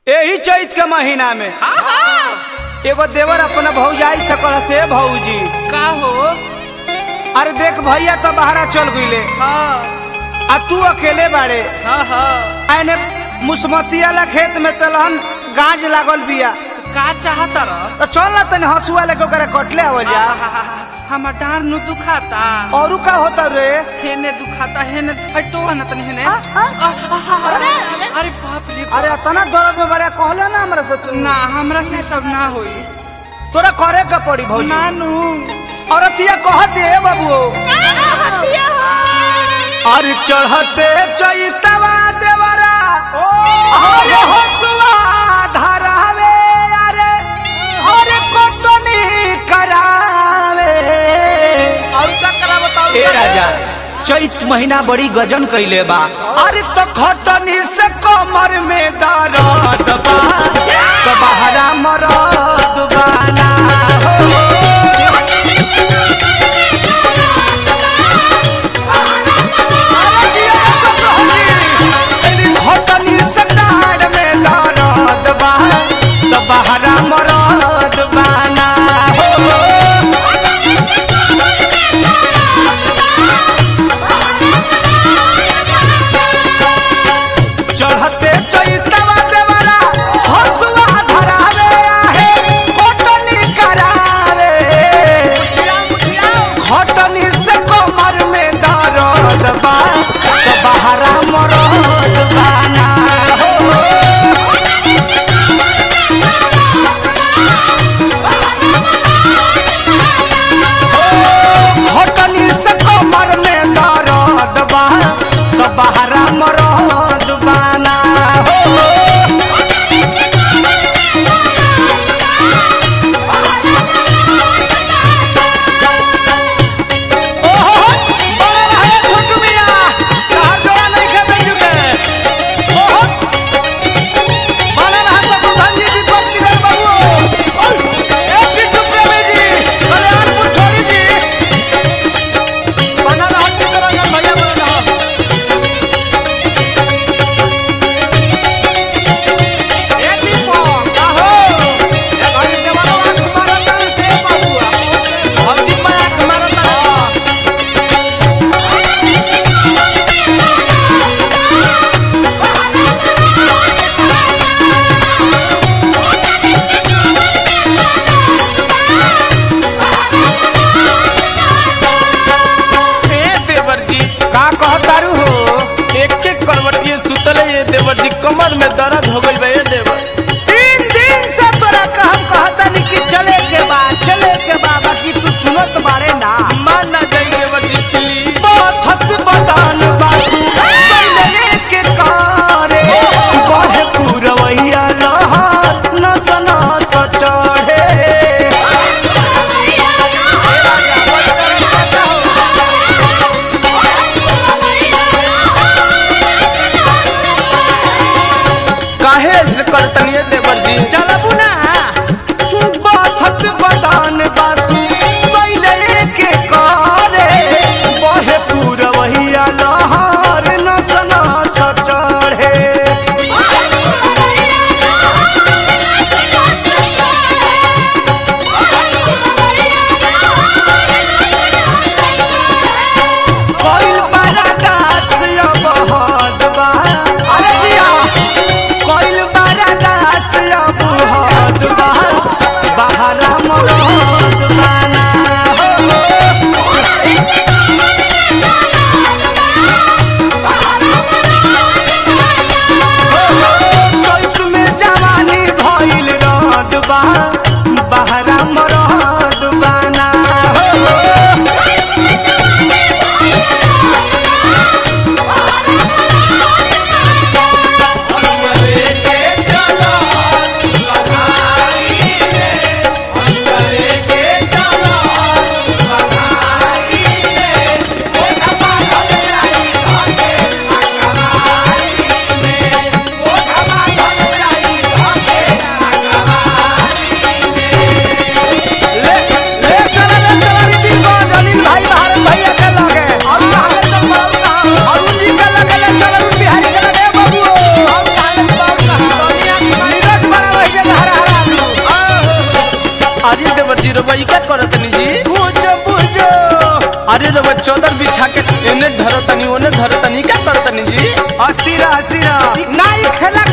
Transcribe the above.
यही चैत के महीना में हाँ हाँ एगो देवर अपना भौजाई सकल से भौजी का हो अरे देख भैया तो बहरा चल गईले हाँ आ तू अकेले बाड़े हाँ हाँ आने मुसमतिया ला खेत में तलहन गाज लागल बिया का चाहता रह तो चल ना तनी हंसुआ लेके ओकरा कटले आवल जा हमर डार नु दुखाता औरू का होता रे हेने दुखाता हेने हटो ना तनी हेने आ, आ, आ, आ, आ, आ, अरे बाप रे बाप। अरे इतना दर्द में बड़ा कहले ना हमरा से तू ना हमरा से सब ना होई तोरा करे का पड़ी भौजी नानू औरतिया कहत है बाबू अरे चढ़ते चैतवा देवरा अरे हसुआ धरावे अरे अरे कोटनी करावे और का करा बताओ ए राजा चैत महीना बड़ी गजन कैले बा अरे तो खटनी से कमर में दर्द बा तो बहरा मरद बाना घटनी से डाढ़ में दर्द बा तो बहरा मरद बाना हो चढ़ते चैतवा देवरा हसुआ धरावे आहे घटनी करावे घटनी से कमर में दर्द बा तो बहरा मरद बाना हो घटनी से कमर में दर्द बा तो बहरा मरद बाना हो ओहो बड़ा रहे छोटू मिया तहर जोड़ा नहीं खे बेचू के ओहो बड़ा रहा तो प्रधान जी दीपक दिगर बाबू ओय ए बिट्टू प्रेमी जी कल्याणपुर छोड़ी जी बना रहा की तरह का भैया बना रहा ए दीपक आहो ए भाई देवाला आंख मारता से बाबू हम दीपक आंख मारता ए देवर जी का कहतारू हो एक एक करवटिए सुतले ये देवर जी कमर में दर्द हो गई बा ये देवर तीन दिन से तोरा का हम कहतानी कि चले के बा चले के बा बाकी तू सुनत बारे ना मान ना जाई देवर जी प्लीज पथत बदान बासु बैले के कारे बहे पुरवैया रहा नस नस चढ़े काहे से करतनी ये देवर जी चलबू ना पथत बदान बासु बैले के कारे बहे पुरवैया लहर नस नस चढ़े कोइल बड़ा दास अब हद बा अरे जिया कोइल बड़ा दास अब हद बा बहरा मरद रउआ ई का करतनी जी बुझो बुझो अरे रउआ चौदर बिछा के एने धरतनी ओने धरतनी का करतनी जी अस्थिर अस्थिर नाई खेला